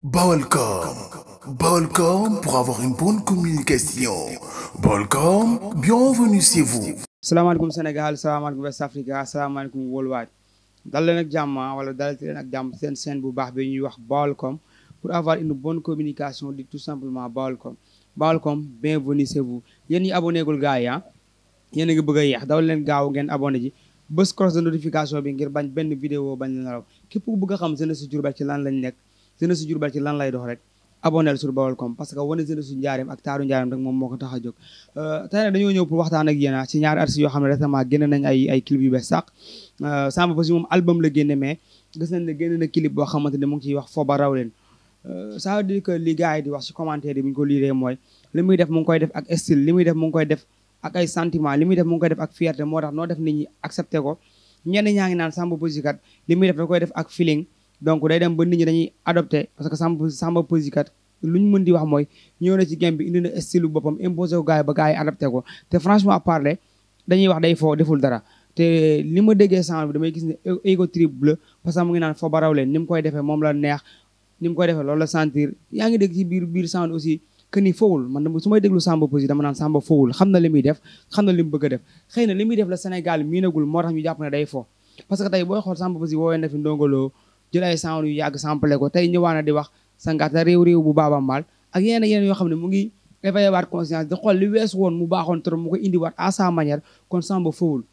Balcom. Balcom pour avoir une bonne communication. Balcom, bienvenue chez vous. salaamaaleykum Sénégal salaamaaleykum West Africa salaamaaleykum worldwide dal leen ak jàmm wala dalati leen ak jàmm seen chaîne bu baax bi ñuy wax Baolcom pour avoir une bonne communication di tout simplement Baolcom Baolcom bienvenue chez vous yéen ñi abonné gul gars yi ah yéen a ngi bëgg a yeex daw leen gaaw ngeen abonné ji bés cloche de notification bi ngir bañ benn vidéo bañ la raw képp ku bëgg a xam jeunesse Diourbel ci lan lañ nekk jeunesse Diourbel ci lan lay dox rek abonné sur Baolcom parce que wane jeunesse su njaareem ak taaru njaareem rek moom moo ko tax a jóg tey nag dañoo ñëw pour waxtaan ak yéen ci ñaari artistes yoo xam ne récemment génne nañ ay ay clip yu bees sax Samba Peuzzi moom album la génne mais gis nañ ne génne na clip boo xamante ne mu ngi ciy wax fooba raw leen ça veut dire que li gars yi di wax ci commentaire yi bu ñu ko liiree mooy li muy def mu ngi koy def ak style li muy def mu ngi koy def ak ay sentiment li muy def mu ngi koy def ak fierté moo tax noo def nit ñi accepté ko ñenn ñaa ngi naan Samba Peuzzi kat li muy def da koy def ak feeling donc day dem ba nit ñi dañuy adopté parce que Samba Samba Peuzzi kat lu ñu mën di wax mooy ñëw na ci game bi indi na style boppam imposé ko gars yi ba gars yi adapté ko te franchement parler dañuy wax day foo deful dara te li ma déggee sound bi damay gis ne ego trip bleu parce que mu ngi naan foo baraw leen ni mu koy defee moom la neex ni mu koy defee loolu la sentir yaa ngi dégg ci biir biir sound aussi que ni fowul man su may déglu Samba Peuzzi dama naan Samba fowul xam na li muy def xam na li mu bëgg a def xëy na li muy def la Sénégal miinagul moo tax ñu jàpp ne day fo parce que tey booy xool Samba Peuzzi woowee na fi ndongoloo jël ay sound yu yàgg samplé ko tey ñëwaana di wax sangaata réew réew bu baaba maal ak yeneen yeneen yoo xam ne mu ngi éveillé waat conscience di xool li wees woon mu baaxoon trop mu ko indiwaat à sa manière kon Samba fowul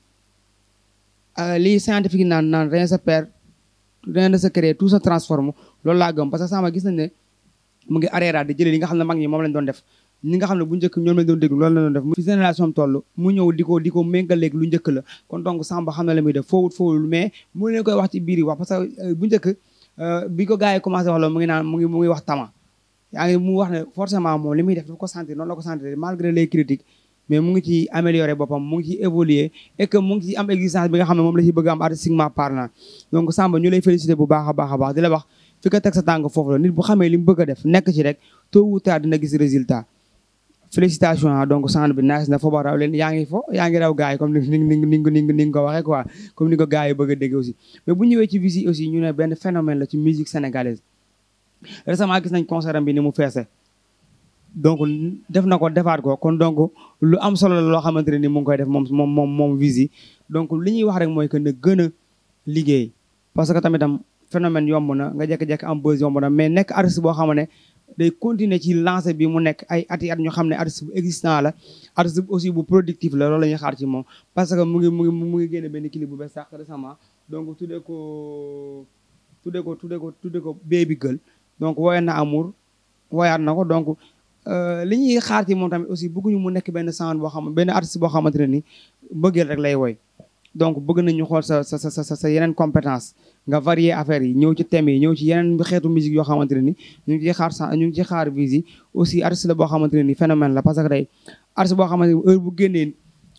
lii scientifique naan naan rien se perd rien ne se crée tout se transforme loolu laa gëm parce que Samba gis nañ ne mu ngi arrêté di jëlee li nga xam ne mag ñi moom lañ doon def ñi nga xam ne bu njëkk ñoom lañ doon déglu loolu la doon def fi génération toll mu ñëw di ko di ko méngaleeg lu njëkk la kon donc Samba xam na la muy def fowul fowul mais mu leen koy wax ci biir yi wax parce que bu njëkk bi ko gars yi commencé wax loolu mu ngi naan mu ngi mu ngi wax tama yaa ngi mu wax ne forcément moom li muy def dafa ko sentir noonu la ko sentir malgré les critiques mais mu ngi ci améliorer boppam mu ngi ci évoluer et que mu ngi ci am existence bi nga xam ne moom la ci bëgg am artistiquement parlant donc Samba ñu lay féliciter bu baax a baax a baax di la wax fi ko teg sa tànk foofu la nit bu xamee li mu bëgg a def nekk ci rek tôt ou tard dina gis résultat félicitations donc sound bi nice na fo ba raw leen yaa ngi fo yaa ngi raw gars yi comme ni ni ni ni ni nga ko waxee quoi comme ni ko gars yi bëgg a dégg aussi mais bu ñëwee ci visi aussi ñu ne benn phénomène la ci musique sénégalaise récemment gis nañ concert bi ni mu feese donc def na ko defaat ko kon donc lu am solo la loo xamante ne ni mu ngi koy def moom moom moom moom visi donc li ñuy wax rek mooy que na gën a liggéey parce que tamitam phénomène yomb na nga jekk-jekk am buzz yomb na mais nekk artiste boo xam ne day continuer ci lancé bi mu nekk ay ati at ñu xam ne artiste bu existant la artiste aussi bu productif la loolu la ñuy xaar ci moom parce que mu ngi mu ngi mu ngi génne benn clip bu bees sax récemment donc tuddee ko tuddee ko tuddee ko tuddee ko baby girl donc woyoon na amour woyaat na ko donc li ñuy xaar ci moom tamit aussi bëgguñu mu nekk benn sound boo xam benn artiste boo xamante ne ni bëggeel rek lay woy donc bëgg nañu xool sa sa sa sa sa yeneen compétence nga varier affaires yi ñëw ci thèmes yi ñëw ci yeneen xeetu musique yoo xamante ne ni ñu ngi ciy xaar sa ñu ngi ciy xaar visi aussi artiste la boo xamante ne ni phénomène la parce que day artiste boo xamante ne heure bu génnee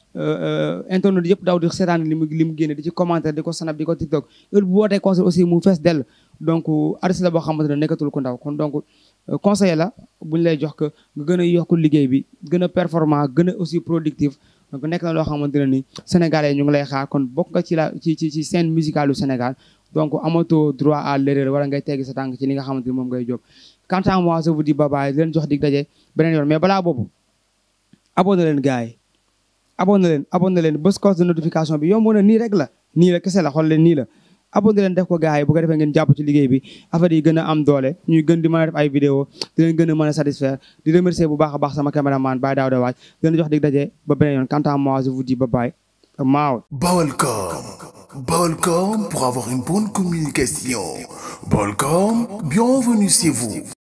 internet yëpp daw di seetaan li mu li mu génne di ci commentaire di ko snap di ko tiktok heure bu wootee concert aussi mu fees dell donc artiste la boo xamante ne nekkatul ko ndaw kon donc conseil la buñu lay jox que nga gën a yokk liggéey bi gën a performant gën a aussi productif donc nekk na loo xamante ne ni sénégalais ñu ngi lay xaar kon bokk nga ci la ci ci ci scène musicale du Sénégal donc amatoo droit à l'erreur wala ngay teggi sa tànk ci li nga xamante ni moom ngay jóg quant à moi je vous dis bye bye di leen jox dig daje beneen yoon mais balaa boobu abonné leen gars yi abonné leen abonné leen bés cloche de notification bi yomb na nii rek la nii la kese la xool leen nii la abonné leen def ko gars yi bu ko defee ngeen jàpp ci liggéey bi affaire yi gën a am doole ñuy gën di mën a def ay vidéo di leen gën a mën a satisfaire di remercier bu baax a baax sama caméraman Baye Daouda Waaj di leen jox dig daje ba beneen yoon quant à moi je vous dis bye bye maaw Balcom. Balcom pour avoir une bonne communication. Balcom, bienvenue chez vous.